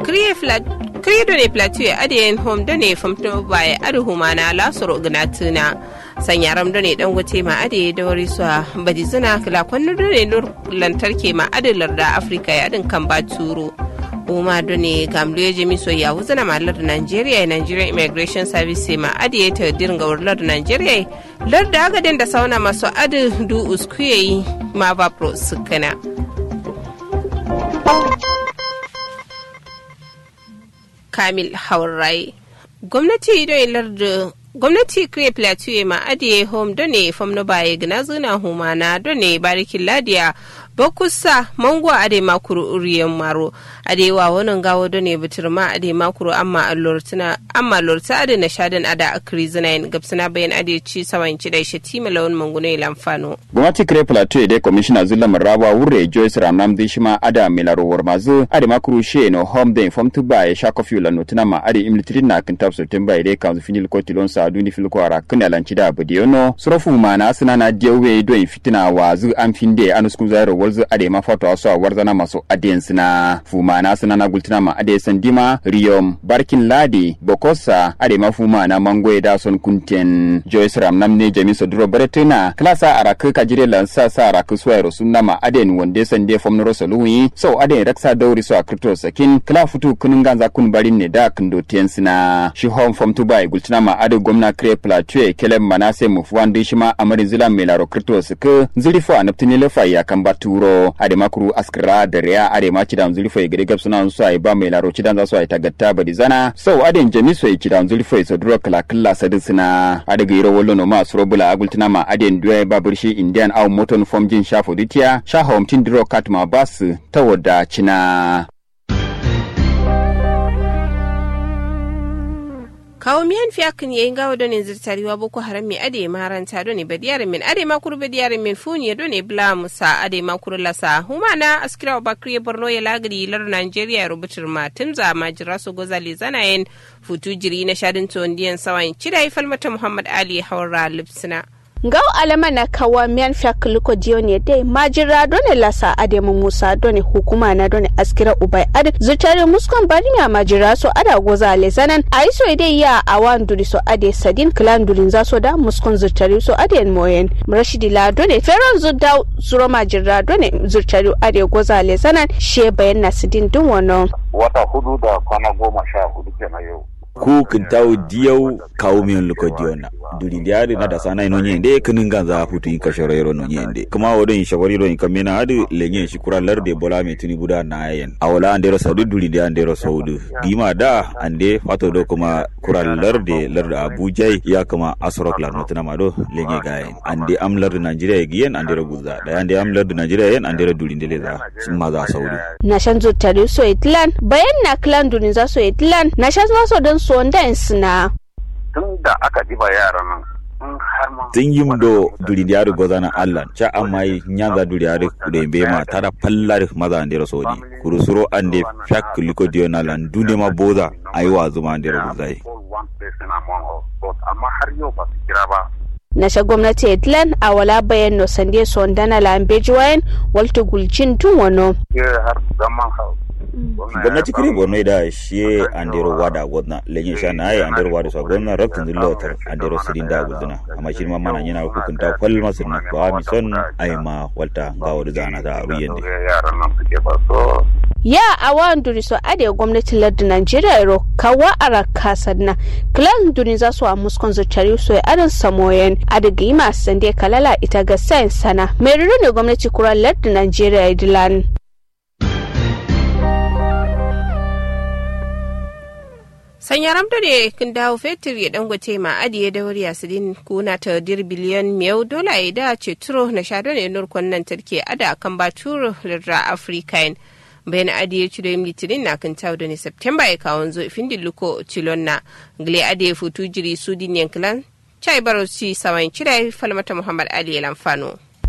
kriye do ne plateau ya adayen home do ne famto baya adu humana lasoro gnatuna sanyaram do ne dangote ma ade da wari su badi zina kila kwanno do ne nur lantarki ma adalar da afirka ya adin kan ba turo uma do ne gamlu ya jami so ya wuzana ma lar nigeria nigeria immigration service ma ade ta dirga wurlar nigeria lar da agadin da sauna masu adu du uskuye ma ba pro sukana kamil haurai gwamnati don larda gwamnati kire plateau ma adiye home don ne fam no baye gina zuna humana don ne barikin ladiya bakusa mango ade makuru uriyan maro ade wa wannan gawo don ne bitir ma ade makuru amma allortina amma lorta ade na shadan ada akri zinayin gabsana bayan ade ci sawan ci da shi tima lawan mangune lamfano gwamnati kire plateau dai commissioner zula maraba wurre joyce ramnam dishima ada milaro warmazu ade makuru she no home den fam tuba ya shako fi la notina ma ade imlitri na kan tap september ide kan finil ko tilon sa duni fil ko ara kan alanci da budiono sorofu ma na suna na jewe do fitina wa zu an finde anusku zairo walzu ade ma foto aso warzana maso aden sina fuma na suna na gultina ma ade sandima riyom barkin ladi bokosa ade ma fuma na mangoye da son kunten joyce ramnam ne jami soduro baretina klasa araka kajire lansa sa araka suwairo sunna ma aden wonde sande fomnoro soluwi so aden raksa dauri so a crypto sakin kla futu kunun ganza kun barin ne da kindo tensina shi home from tubai gultina ma ade gwamna kre plateau kelem manase mufuwan dishima amarin zila melaro crypto suka zilifo anaptini lefa ya kan baturo ade makuru askra da riya ade ma kidan zulfo gade gab suna su ai ba mai laro kidan za su ai tagatta badi zana so ade jami so ai kidan zulfo so duro kala kala sadi sina ade ga iro wollo no ma suro bula agultina ma ade duwe ba burshi indian au moton form jin shafo dutiya sha hom tin duro katma bas tawoda cina kawo miyan fiyakin yayin gawa don ne zirtariwa boko haram mai ade maranta don ne badiyar min ade makuru badiyar min funiya don ne bla musa ade makuru lasa humana askira bakri borno ya lagari lar nigeria ya rubutar ma timza majira su gozali zanayen futu jiri na shadin tondiyan sawan cida falmata muhammad ali haura lipsina ngaw alama na kawa miyan fiyakuliko dione de majira done lasa ademu musa done hukuma na done askira ubai ad zutare muskon barinya majira so ada goza lezanan aiso ide ya awan duri so ade sadin klan durin za so da muskon zutare so ade moyen rashidi la done feron zudda zuro majira done zutare ade goza lezanan she bayan na sidin dun wono wata hudu da kwana goma sha hudu kenan yau ku kintawo diyau kawo miyan luko diona duri diari na da sana ino nyende kinin ganza futu in kashoro yero no nyende kuma wodo in shawari ro in kamena adu lenye shi kura larde bola me tuni buda na yen awala andero saudu duri dia andero saudu dima da ande fato do kuma kura larde larde abuja ya kuma asrok lar notuna mado lenye gayen ande am larde nigeria giyen andero guza da ande am larde nigeria yen andero duri ndele za sun za saudu na shan zutare so itlan bayan na klan durin za so itlan na shan so don so ndan sina tun da aka diba yaran nan in har ma tun yim do duri diari gozana allah ca amai nyanza duri diari kude be ma tada pallar maza andero sodi kurusuro ande fyak liko dio na lan dune ma boza ayi wa zuma andero guzai amma har yau ba su kira ba na sha gwamnati edlan a wala bayan no sande son dana lambeji wayan walta gulcin tun wano har zaman hau gwamnati kiri borno da shi andero wada godna lenye sha na ai andero wada so gonna raktin dillotar andero sidin da guduna amma shi ma mana yana hukunta kwal masir na ba mi son ai ma walta ga wada zana za a ruyen de yaran nan suke ba so ya awan duri so ade gwamnati lardu Najeriya ro kawa araka sanna klan duni za su a muskon zuciyar so adan samoyen ade gima sande kalala ita ga sayan sana mai ne gwamnati kura lardu Najeriya dilan sanya ramta da kin dawo fetur ya dangote ma adiye da wuri asidin kuna ta dir biliyan miyau dola ya da ce turo na shado ne nurkon nan tarke ada kan ba turo lirra afirka bayan adiye ciro yin litinin na kan tawo da ne september ya kawo zo ifin dilluko cilon na gile adiye futu jiri su din yankilan chai baro ci sawan cire falmata muhammad ali lamfano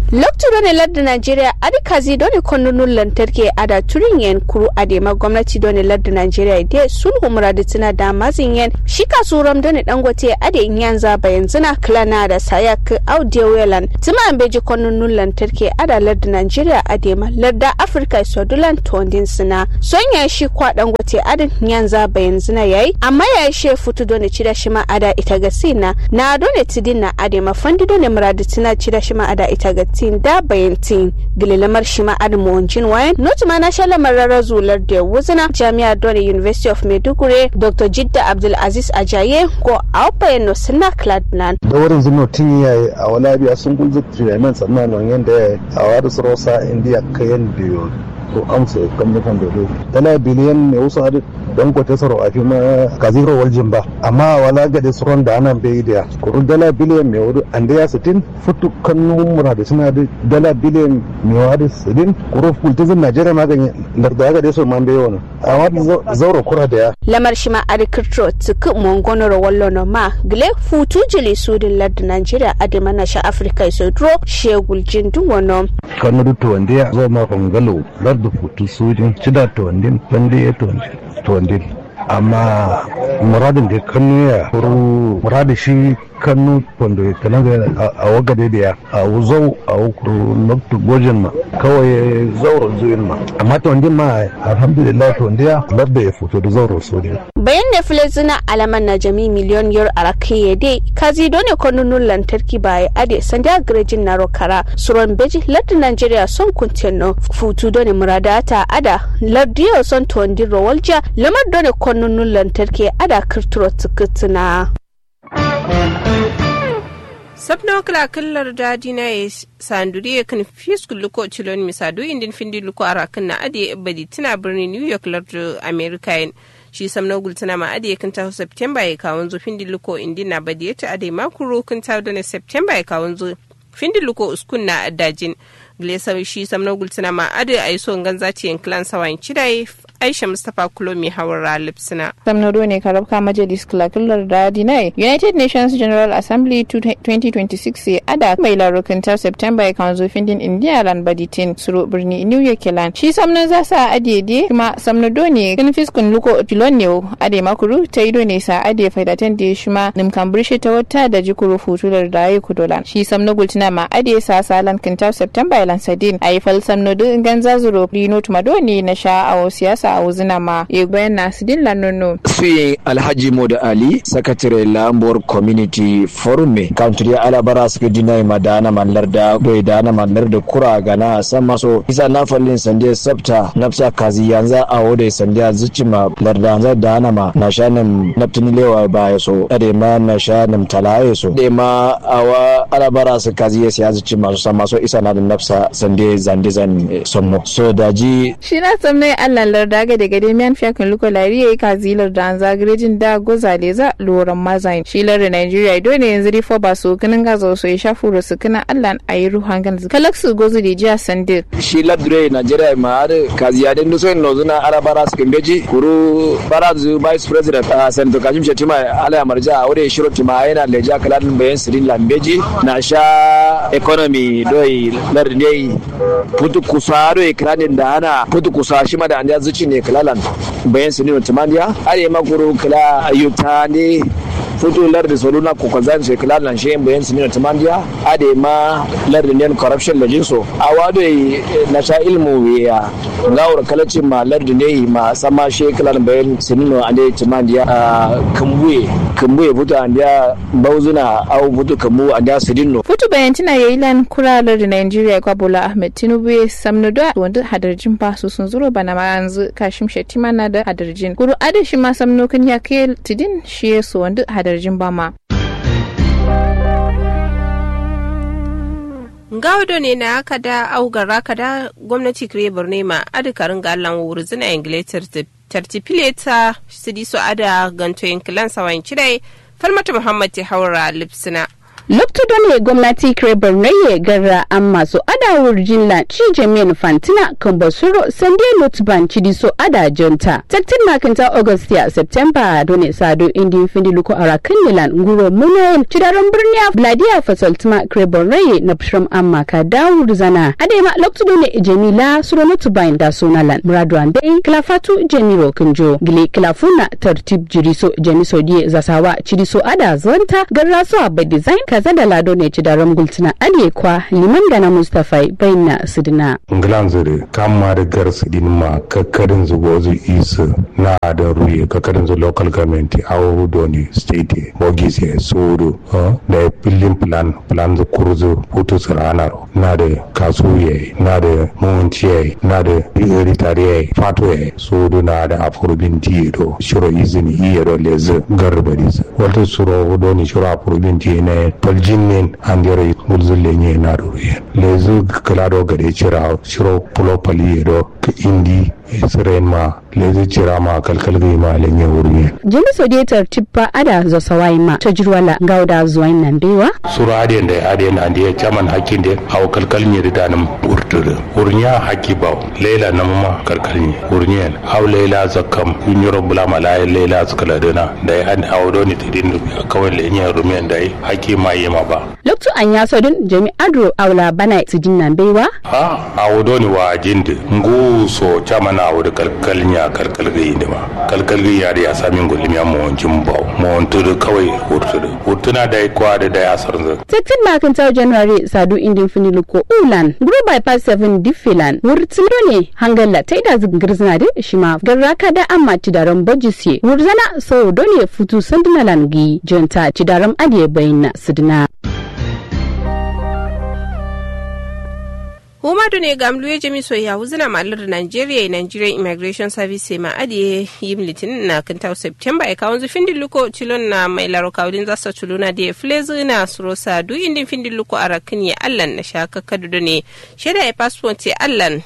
loktu done ladda nigeria adi kazi done konnunun lantarki ada turin yen kuru adema gwamnati done ladda nigeria de sulhu muradi tana da mazin yen shi kasuram done dangote ade yan zaba yanzu na klana da sayak audio welan tuma an beji konnunun lantarki ada ladda nigeria adema ladda afirka sodulan tondin sina son ya shi kwa dangote adin yan zaba yanzu na yayi amma ya she futu done cida shi ma ada ita ga sina na done tidin na adema fandi done muradi tana cida shi ma ada ita ga tin da bayantin gililamar shi ma adamu wancin wayan not ma na shala marara zular da wuzina jami'a dole university of maiduguri dr jidda abdul aziz ajaye ko aupayen no suna cladland da wurin zuno tun yayi a wala biya sun gulzu treatment sannan non yanda a wadu rosa india kayan biyo ko amsa kamfanin dodo dala biliyan ne wasu hadu don kwata saro a fi ma kaziro waljin ba amma wala ga da tsoron da ana bai da kurun dala biliyan mai wadu an da ya sitin futu kannun mura da suna da dala biliyan mai wadu sitin kurun kultizin najeriya magani larda ga da su man bai wani a wani zauro kura da ya lamar shi ma arikirtro tuku mongonoro wallo no ma gile futu jili sudin larda najeriya adima na sha afirka iso dro shegul jindun wano kanu da tuwande ya zo ma fangalo larda futu sudin cida tuwandin bande ya tuwandin amma muradin da kanu ya kuru muradin shi kanu wanda kanan a wagade da ya a wuzau a wukuru loktu gojin ma kawai zauro zuyin ma amma ta wandin ma alhamdulillah ta wandiya ladda ya fito da zauro so ne bayan da filizina alaman na jami miliyon yar arakiye dai kazi dole kwanunun lantarki ba ya ade sanda garejin na rokara suron beji ladda nigeria son kuntino futu dole muradata ada lardiyo son tondin rawalja lamar dole kwanunun lantarki ada kirturo tukutina sabno kala kallar dadi na ya sanduri ya kan fiskul luko cilon misadu indin findi luko arakan na ade badi tana birnin new york lardu america shi samno gultana ma ade kan ta september ya kawon zo findi luko indin na badi ta ade makuro kan ta da september ya kawon zo findi luko uskun na dajin glesa shi samno gultana ma ade ai so ganza ci en clan sawan cidai aisha mustapha kulomi hawara lipsina samnado ne karabka majalis kulakular da dinai united nations general assembly 2026 ya ada mai larukuntar september ya kan zofin din india lan baditin suru birni new york land shi samnan za sa adede kuma samnado ne kan fiskun luko tilon ne ade makuru ta ido ne sa ade faidatan da shi ma nimkan birshe ta wata da jikuru futular da ya kudolan shi samno gultina ma ade sa salan kintar september lan sadin a yi fal samnado ganza zuro rino tumadoni na sha a siyasa a wuzina ma ya bayan nasu din lanono. Suyi Alhaji Modu Ali, Sakatare Lambor Community Forum me, country alabara suka dina ma dana mallar da bai dana mallar da kura gana san maso. Isa na fallin sande sabta nafsa kazi yanzu a wode sande zuci ma larda yanzu dana ma na sha nam naftini lewa ba ya so. Ade ma na sha nam tala ya so. Ade ma awa alabara su kazi ya siya zuci masu san maso isa na da nafsa sande zande zan sommo. So daji. Shi na tsamnai Allah larda daga daga dai miyan fiyakin luko lari yayi kazilar da an zagarejin da goza leza loran mazain shilar da Nigeria do ne yanzu rifo ba su kinin gaza so ya shafu da su kinin Allah a yi ruhan gan kalak su gozu da jiya sande shi ladure Nigeria ma har kaziya den so in lozuna arabara su kimbeji kuru barazu vice president a Santo Kajim Shetima ala marja a wuri shiro tima yana leja kaladin bayan sirin lambeji na sha economy doi lardin putu kusa doi kradin da ana putu kusa shi ma da an zuci ne kalalan bayan su nuna tumandiya are makuru kala ayyuta ne futu lardi soluna ko kwanzan se kalalan she bayan su nuna tumandiya ade ma lardi ne corruption da jinso a wado na sha ilmu ya ngawar kalacin ma lardi ne ma sama she kalalan bayan su nuna ade tumandiya kambuye kambuye futu andiya bauzuna au futu kambu andiya su dinno futu bayan tana yayi lan kuralar da Nigeria kwa Bola Ahmed Tinubu ya samnu da wanda hadarjin ba su sun zuro bana ma yanzu kashim shettima na da hadarjin guru ada shi ma samno kan ya kai tidin shi ya so wanda hadarjin ba ma gawdo ne na aka da augar aka da gwamnati kire borne ma adikarin galan wuri zina ingilitar tartifileta su di su ada ganto yankilan sawan cidai falmata muhammad ta haura lipsina lokto ne gwamnati kire bornoye garra an masu ada wurjin la ci jami'in fantina kan basuro sande lotban cidi so ada jonta taktin makinta augustia september done sado indi findi luko arakin milan nguro munayen cidaron birniya vladiya fasaltuma kire bornoye na pshram amma ka dawur zana adema lokto ne jamila suro lotban da sonalan muradu andai kilafatu jemiro kunjo gile kilafuna tartib jiriso jemiso die zasawa cidi so ada zonta garra so abba design kaza da lado ne ci da ramgultuna aliye kwa liman da na mustapha bayna sidina nglan zure kamma da gar sidin ma kakkarin zugo zu isu na da ruye kakkarin zu local government awo doni state bogise sudu da pillin plan plan zu kurzu putu siranaro na da kasuye na da montiye na da ritariye fatwe sudu na da afurubin tiyo shiro izini iya do lezi garbadis wata suro doni shiro afurubin tiyo ne paljinin andere mulzulle nye na ruye lezu kalado gade chira shiro pulo pali do indi siren ma lezi chira ma kalkal gai ma lenye wurme jimi sodiyatar tippa ada zo sawai ma ta jirwala gauda zuwa nan bewa suru adiyan da adiyan andi ya chaman hakin de aw kalkal nye da danum urtur urnya haki ba leila na ma kalkal nye urnya aw leila zakam kunyoro bulama la leila zakala dana da ya an aw do ni tidin kawai lenye rumen da haki ma yema ba loktu an ya sodun jami adro awla bana tidin nan bewa ha aw do ni wa jinde ngu so chaman aw da kalkal nya kalkal gai ne ma kalkal gai ya da ya samin gulim ya mo jimba mo tudu kawai urtur urtuna da kwa da da ya sarza Tektin makin ta January sadu indin finilu ko ulan guru bypass 7 diffilan wurtilo ne hangalla ta ida zingir da shima garraka da amma tidaran bojisi wurzana so dole futu sandinalan gi jonta tidaran adiye bayna sidina Humadu ne gamlu ya jami so ya wuzina malar Nigeria Nigerian Immigration Service ma adiye yim litinin na kinta September ya kawon zufin dilluko cilon na mai laro kawulin zasa tuluna da ya filezi na surosa du indin fin dilluko a rakin ya allan na shaka kadu ne shaida ya passport ya allan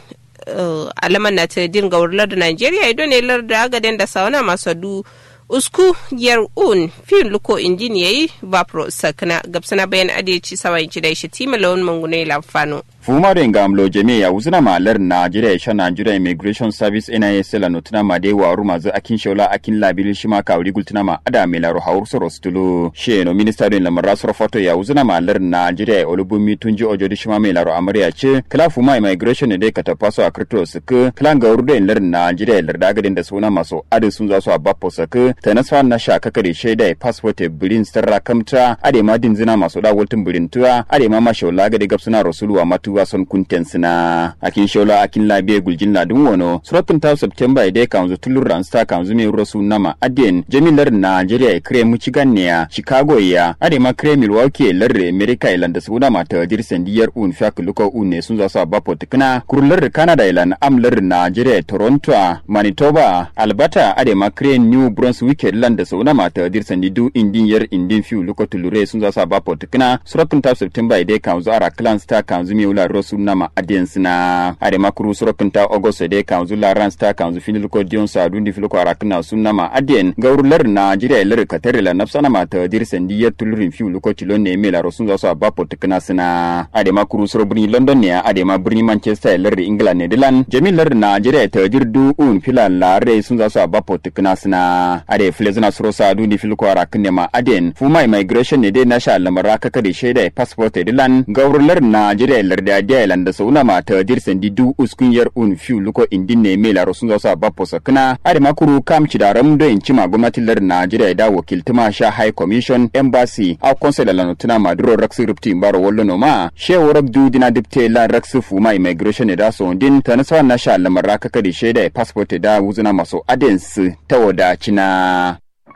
alaman na ta dinga wurlar da Nigeria ido ne lar da agaden da sauna masu du usku yar un fin luko injin yayi vapro sakna gabsana bayan adeci sawan ci da shi tima lawan mangune lamfano fumare ngamlo jeme ya uzuna malar Nigeria sha Nigeria Immigration Service NIS la notuna ma de wa ruma zu akin shola akin labil shima ka wuri gultuna ma ada me la ro hawur so rostulo she no minister den lamar so foto ya uzuna malar Nigeria olubumi tunji ojo di shima me la ro amariya ce kala fuma immigration ne de ka ta paso a krito suku kala ga urde lar Nigeria lar daga den da suna maso ade sun za su a bappo suku ta nasfa na sha kaka de shaida passport bilin starra kamta ade ma din zina maso da wultun bilin tuwa ade ma ma shola ga de gapsuna rasulu wa matu tuwa son kunten sina akin shola akin labiye guljin ladun wono suratun ta september ide kanzu tulur ransta kanzu me rosu nama aden jamilar nigeria kre michigan ne ya chicago ya ade ma kre milwaukee larre america ilanda suna mata dirsen diyar un fak luko un ne sun zasu abapo tikna kurlar canada ilan amlar nigeria toronto manitoba alberta ade ma kre new brunswick landa suna mata dirsen didu indin yar indin fiu luko tulure sun zasu abapo tikna suratun ta september ide kanzu ara clans ta kanzu me la rosu nama adiens na ade makuru sorokin ta august de kanzu la rans ta kanzu finil ko dion sa dundi fil ko arakna sunama adien gaurular na jira lar katare la nafsana ma ta dir sendi ya tulurin fi ko tilon ne me la rosun za su abapo tikna sina ade makuru soro birni london ne ade ma birni manchester lar england ne dilan jamilar na jira ta dir du un filan la re sun za su abapo tikna sina ade flezna soro sa dundi fil ko arakne ma adien fuma immigration ne de na sha lamara kaka de shaida passport dilan gaurular na jira lar da dialan da sauna mata dirsen di du uskun yar un fiu luko indin ne me la rosun zosa bapo sakna ade makuru kam ci daram do in cima gwamnatin lar Najeriya da wakiltuma sha high commission embassy a consul la notuna maduro raksu rupti mbaro wollo no ma she worab du dina dipte la raksu fuma immigration da so din tanasa na sha lamara kaka di shaida passport da wuzuna maso adens ta wada cina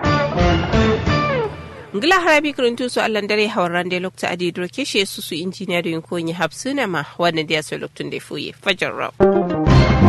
ngila harabi kuruntu su allan dare hawaran da lokta adi doke shi su su injiniya da yin konyi hapsuna ma wannan da ya so loktun da fuye fajar rau